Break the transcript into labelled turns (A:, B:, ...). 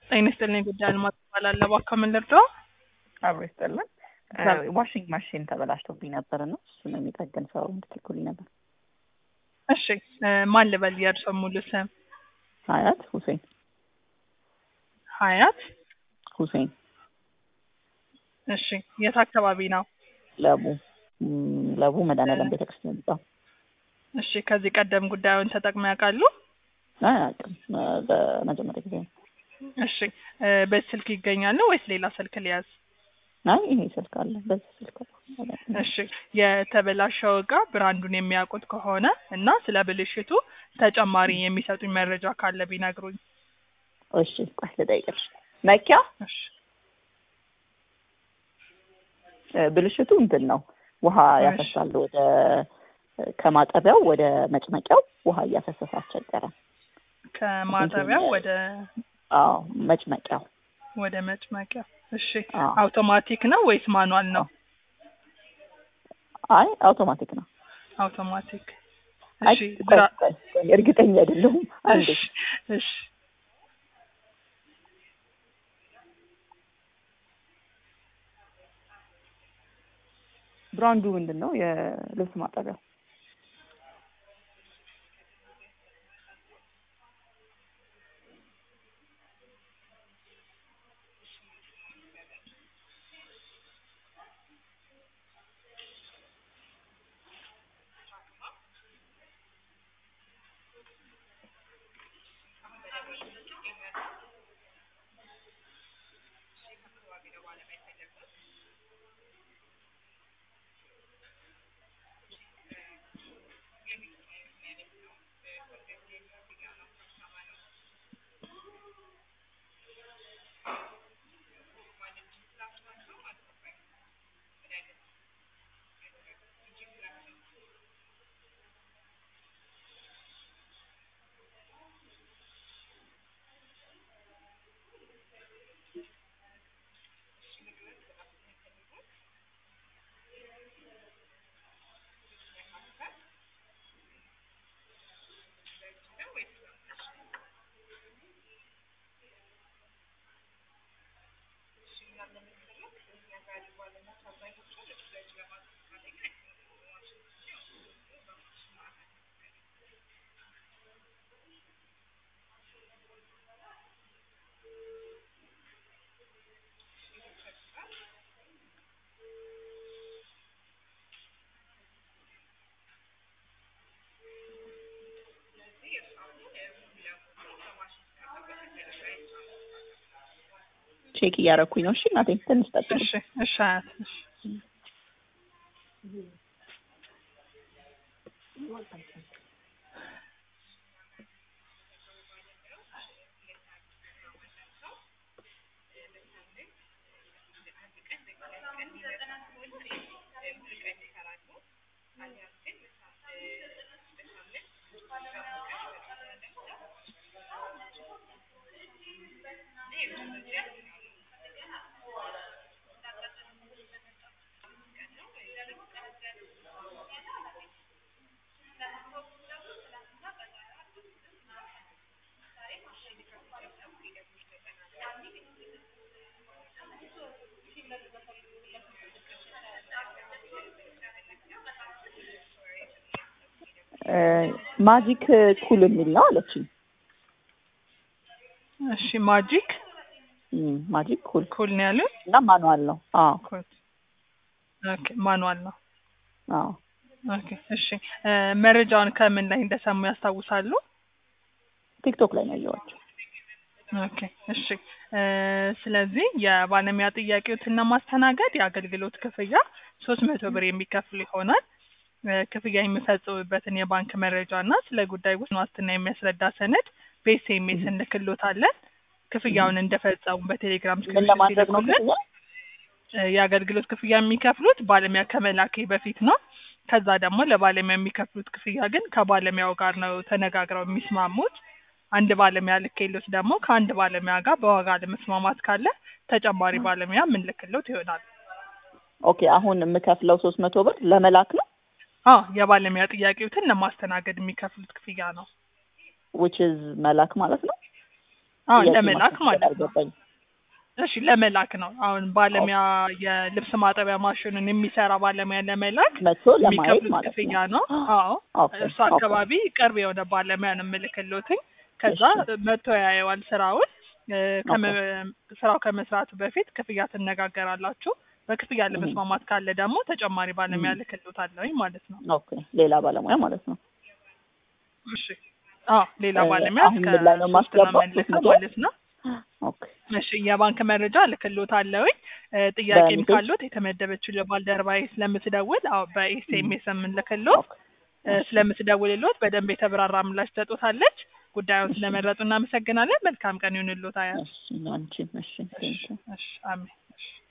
A: ጤና ይስጥልኝ ጉዳይ አልማዝ እባላለሁ። እባክዎ ምን ልርዳዎ?
B: አብሮ ይስጥልን። ዋሽንግ ማሽን ተበላሽቶብኝ ነበር እና እሱን የሚጠግን ሰው እንድትልኩልኝ ነበር።
A: እሺ እ ማን ልበል የእርስዎ ሙሉ ስም?
B: ሀያት ሁሴን
A: ሀያት
B: ሁሴን
A: እሺ የት አካባቢ ነው?
B: ለቡ ም፣ ለቡ መድኃኔዓለም ቤተክርስቲያን ጣ
A: እሺ ከዚህ ቀደም ጉዳዩን ተጠቅመው ያውቃሉ?
B: አያውቅም። እ፣ በመጀመሪያ ጊዜ ነው።
A: እሺ እ በዚህ ስልክ ይገኛሉ ወይስ ሌላ ስልክ ሊያዝ?
B: አይ ይሄ ስልክ አለ፣ በዚህ ስልክ ነው።
A: እሺ የተበላሸው እቃ ብራንዱን የሚያውቁት ከሆነ እና ስለ ብልሽቱ ተጨማሪ የሚሰጡኝ መረጃ ካለ ቢነግሩኝ።
B: እሺ ቆይ ልጠይቅልሽ። መኪያ
A: እሺ
B: እ፣ ብልሽቱ እንትን ነው፣ ውሃ
A: እሺ።
B: ያፈሳል ወደ ከማጠቢያው ወደ መጭመቂያው ውሃ እያፈሰሰ አስቸገረ።
A: ከማጠቢያው ወደ
B: አዎ መጭመቂያው
A: ወደ መጭመቂያ። እሺ
B: አዎ።
A: አውቶማቲክ ነው ወይስ ማኑዋል ነው?
B: አይ አውቶማቲክ ነው።
A: አውቶማቲክ።
B: አይ
A: እሺ
B: ቆይ
A: ብራ
B: ቆይ ቆይ፣ እርግጠኛ አይደለሁም። አንዴ
A: እሺ እሺ
B: ብራንዱ ምንድን ነው? የልብስ ማጠቢያው ቼክ እያደረኩኝ ነው። እሺ እናቴ ትንሽ ጠብቂ።
A: እሺ እሺ አያት እሺ
B: እ፣ ማጂክ ኩል የሚል ነው አለችኝ።
A: እሺ ማጂክ
B: እም፣ ማጂክ ኩል
A: ኩል ነው ያሉት?
B: እና ማኑዋል ነው። አዎ
A: ኩል ኦኬ ማኑዋል ነው።
B: አዎ
A: ኦኬ እሺ እ መረጃውን ከምን ላይ እንደሰሙ ያስታውሳሉ?
B: ቲክቶክ ላይ ነው ያየኋቸው።
A: ኦኬ እሺ እ ስለዚህ የባለሙያ ጥያቄዎትን ለማስተናገድ የአገልግሎት ክፍያ ሶስት መቶ ብር የሚከፍል ይሆናል። እ ክፍያ የሚፈጽሙበትን የባንክ መረጃ እና ስለ ጉዳይ ውስን ዋስትና የሚያስረዳ ሰነድ በኤስኤምኤስ እንልክሎታለን። ክፍያውን እንደፈጸሙ በቴሌግራም
B: ምን ለማድረግ ነው
A: ሲልኩልን
B: ክፍያ?
A: እ የአገልግሎት ክፍያ የሚከፍሉት ባለሙያ ከመላኬ በፊት ነው። ከዛ ደግሞ ለባለሙያ የሚከፍሉት ክፍያ ግን ከባለሙያው ጋር ነው ተነጋግረው የሚስማሙት። አንድ ባለሙያ ልኬሎት ደግሞ ከአንድ ባለሙያ ጋር በዋጋ ለመስማማት ካለ ተጨማሪ ባለሙያ የምንልክሎት ይሆናል።
B: ኦኬ አሁን የምከፍለው ሶስት መቶ ብር ለመላክ ነው
A: አዎ የባለሙያ ጥያቄዎትን ለማስተናገድ የሚከፍሉት ክፍያ ነው።
B: ዊች ኢዝ መላክ ማለት ነው።
A: አዎ
B: ጥያቄ
A: ለመላክ
B: ማስመሰል
A: ማለት ነው።
B: አልገባኝም።
A: እሺ ለመላክ ነው። አሁን ባለሙያ የልብስ ማጠቢያ ማሽኑን የሚሰራ ባለሙያ ለመላክ
B: መቶ ለማየት
A: የሚከፍሉት
B: ማለት
A: ክፍያ
B: ነው።
A: ነው። አዎ
B: ኦኬ
A: እሱ
B: ኦኬ
A: አካባቢ ቅርብ የሆነ ባለሙያ ነው የምልክልዎትኝ። ከዛ
B: እሺ
A: መጥቶ ያየዋል ስራውን። እ፣
B: ኦኬ
A: ከመ- ስራው ከመስራቱ በፊት ክፍያ ትነጋገራላችሁ። በክፍያ
B: እህ፣
A: ለመስማማት ካለ ደግሞ ተጨማሪ ባለሙያ
B: እህ፣
A: ልክልዎታለሁኝ ማለት ነው።
B: ኦኬ ሌላ ባለሙያ ማለት ነው።
A: እሺ አዎ ሌላ
B: እ፣
A: ባለሙያ
B: አሁን
A: እስከ
B: ምን ላይ ነው
A: ሶስት ነው
B: የማስገባው? ሶስት
A: የምንልከው
B: መቶ
A: ማለት ነው።
B: ኦኬ
A: እሺ የባንክ መረጃ ልክልዎታለሁኝ። እ፣ ጥያቄም
B: በሜሴጅ
A: ካሉት የተመደበችው ለባልደረባዬ ስለምትደውል አዎ በኤስኤምኤስ የምንልክልዎት
B: ኦኬ
A: እ፣
B: እሺ
A: ስለምትደውልልዎት በደንብ የተብራራ ምላሽ ትሰጡታለች። ጉዳዩን
B: እሺ
A: ስለመረጡ እናመሰግናለን። መልካም ቀን ይሁንልዎት አያት።
B: እሺ አንቺም እሺ
A: እሺ
B: ቴንኪው
A: እሺ አሜን። እሺ